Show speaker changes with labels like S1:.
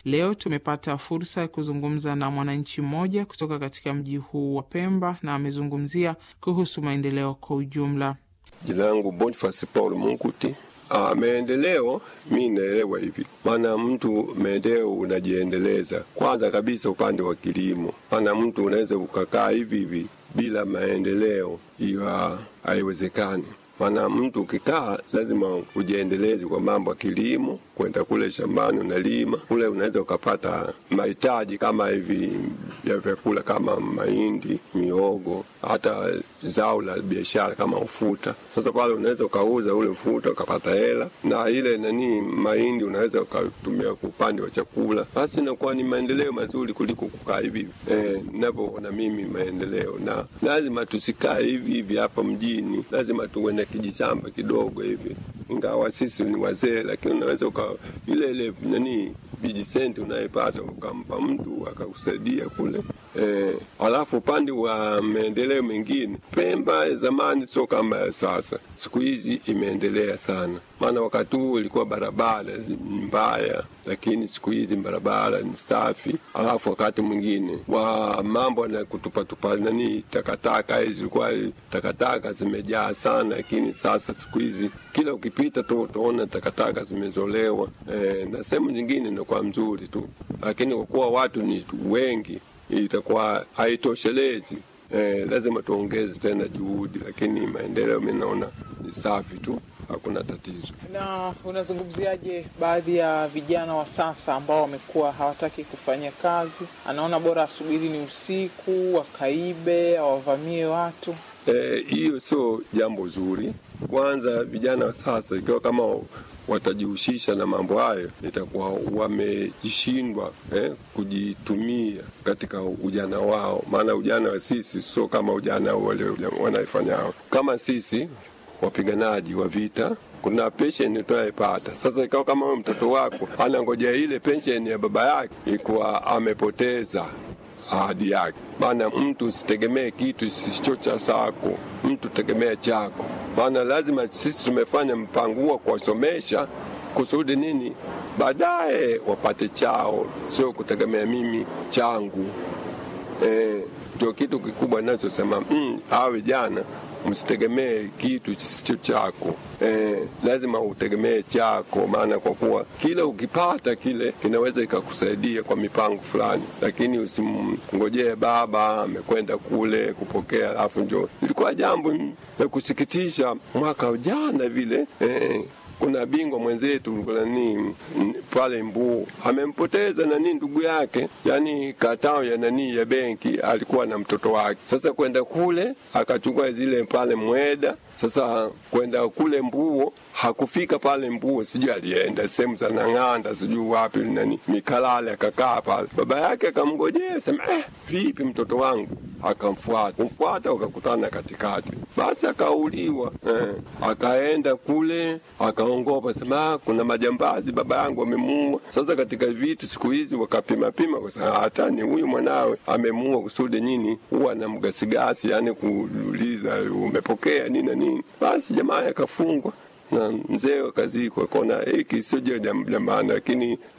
S1: Leo tumepata fursa ya kuzungumza na mwananchi mmoja kutoka katika mji huu wa Pemba na amezungumzia kuhusu maendeleo kwa ujumla.
S2: Jina langu Boniface Paul Munguti. Ah, maendeleo mi naelewa hivi, maana mtu maendeleo unajiendeleza kwanza kabisa upande wa kilimo, maana mtu unaweza ukakaa hivi hivi bila maendeleo, hiyo haiwezekani. Maana mtu ukikaa lazima ujiendeleze kwa mambo ya kilimo, kwenda kule shambani unalima kule, unaweza ukapata mahitaji kama hivi ya vyakula kama mahindi, miogo, hata zao la biashara kama ufuta. Sasa pale unaweza ukauza ule ufuta ukapata hela, na ile nani mahindi unaweza ukatumia kwa upande wa chakula. Basi inakuwa ni maendeleo mazuri kuliko kukaa hivi eh, ninavyoona mimi maendeleo. Na lazima tusikae hivi hivi hapa mjini, lazima tuwe na kijishamba kidogo hivi, ingawa sisi ni wazee, lakini unaweza uka ile ile nani vijisenti unayepata ukampa mtu akakusaidia kule eh. Alafu upande wa maendeleo mengine, Pemba zamani sio kama ya sasa, siku hizi imeendelea sana. Maana wakati huu ilikuwa barabara mbaya, lakini siku hizi barabara ni safi. Alafu wakati mwingine wa mambo na kutupatupa nani takataka hizi, zilikuwa takataka zimejaa sana, lakini sasa siku hizi kila ukipita tu utaona takataka zimezolewa eh, na sehemu nyingine inakuwa mzuri tu, lakini kwa kuwa watu ni wengi itakuwa haitoshelezi. Eh, lazima tuongeze tena juhudi, lakini maendeleo mi naona ni safi tu, hakuna tatizo.
S1: Na unazungumziaje baadhi ya vijana wa sasa ambao wamekuwa hawataki kufanya kazi, anaona bora asubiri ni usiku, wakaibe, awavamie watu?
S2: Hiyo eh, sio jambo zuri. Kwanza vijana wa sasa ikiwa kama watajihusisha na mambo hayo, itakuwa wamejishindwa eh, kujitumia katika ujana wao. Maana ujana wa sisi sio kama ujana wale wanaifanya hao. Kama sisi wapiganaji wa vita kuna pensheni tunayepata sasa. Ikawa kama huyo mtoto wako anangojea ile pensheni ya baba yake, ikuwa amepoteza ahadi yake. Maana mtu usitegemee kitu kisicho cha sako, mtu tegemea chako. Maana lazima sisi tumefanya mpango huo kuwasomesha kusudi nini, baadaye wapate chao, sio kutegemea mimi changu. Ndio e, kitu kikubwa nachosema mm, hawa vijana msitegemee kitu kisicho chako. Eh, lazima utegemee chako, maana kwa kuwa kila ukipata kile kinaweza ikakusaidia kwa mipango fulani, lakini usimngojee baba amekwenda kule kupokea, alafu njo. Ilikuwa jambo la kusikitisha mwaka jana vile eh, kuna bingwa mwenzetu nani pale Mbuu amempoteza nani ndugu yake, yani katao ya nani ya benki, alikuwa na mtoto wake. Sasa kwenda kule akachukua zile pale Mweda, sasa kwenda kule Mbuo hakufika pale Mbuo, sijui alienda sehemu za Nang'anda, sijui wapi nani Mikalale, akakaa pale. Baba yake akamngojea, sema eh, vipi mtoto wangu? Akamfuata kumfuata, wakakutana katikati, basi akauliwa. Eh, akaenda kule akaongopa, sema kuna majambazi, baba yangu amemuua. Sasa katika vitu siku hizi wakapima pima, kwa sababu hata ni huyu mwanawe amemuua kusudi nini, huwa na mgasigasi, yani kuuliza umepokea nini na nini. Basi jamaa akafungwa na mzee wakazikwa, kona hiki sio jambo la maana, lakini